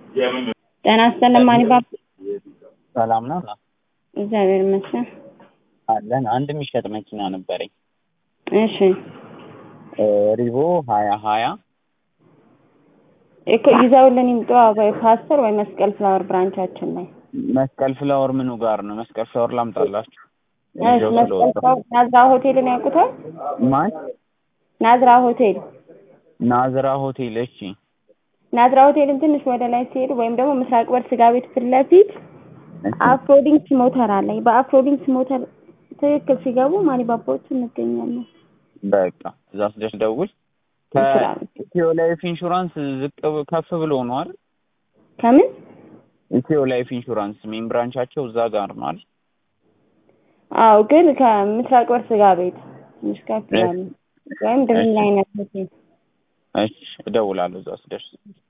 ጤና ይስጥልን ማን ይባላል? ሰላም ነው እግዚአብሔር ይመስገን። አለን። አንድ የሚሸጥ መኪና ነበረኝ እሺ ሪቮ ሀያ ሀያ እኮ ይዘውልን ይምጡ ወይ ፓስተር ወይ መስቀል ፍላወር ብራንቻችን ላይ መስቀል ፍላወር ምኑ ጋር ነው? መስቀል ፍላወር ላምጣላችሁ? እሺ መስቀል ፍላወር ናዝራ ሆቴልን ያውቁታል? ማን? ናዝራ ሆቴል ናዝራ ሆቴል። እሺ ናዝራ ሆቴልን ትንሽ ወደ ላይ ሲሄዱ ወይም ደግሞ ምስራቅ በር ስጋ ቤት ፊት ለፊት አፍሮዲንክስ ሞተር አለ። በአፍሮዲንክስ ሞተር ትክክል ሲገቡ ማኒባባዎቹ እንገኛለን። በቃ እዛ ስደርስ ደውል። ከኢትዮ ላይፍ ኢንሹራንስ ዝቅ ብ- ከፍ ብሎ ነው አይደል? ከምን ኢትዮ ላይፍ ኢንሹራንስ ሜን ብራንቻቸው እዛ ጋር ነው አይደል? አዎ፣ ግን ከምስራቅ በር ስጋ ቤት ትንሽ ከፍ ይላሉ። ወይም ድሪም ላይነት ሆቴል እሺ እደውላለሁ እዛ ስደርስ።